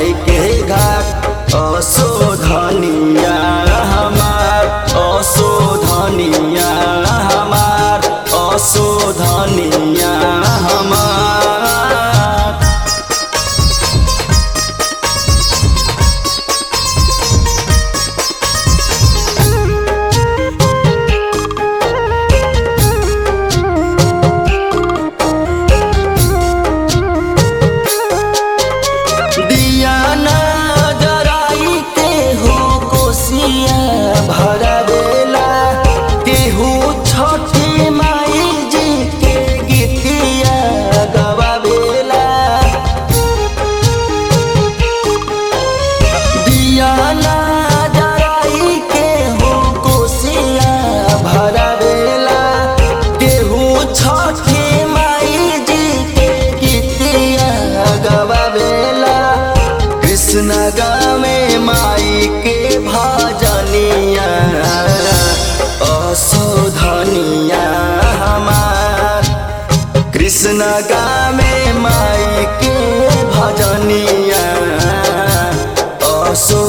माई के घाट असोधनिया हमार असोधनिया हमार असोधनिया हमार दिया ना जराई के हो कोसिया भरवेला केहू छठी माई जी के गीतिया गवावेला दिया ना जराई के हो कोसिया भरवेला केहू छठी माई जी के गीतिया गवावेला कृष्ण गावे माई के भजनिया असोधनिया हमार कृष्ण गावे माई के भजनिया असो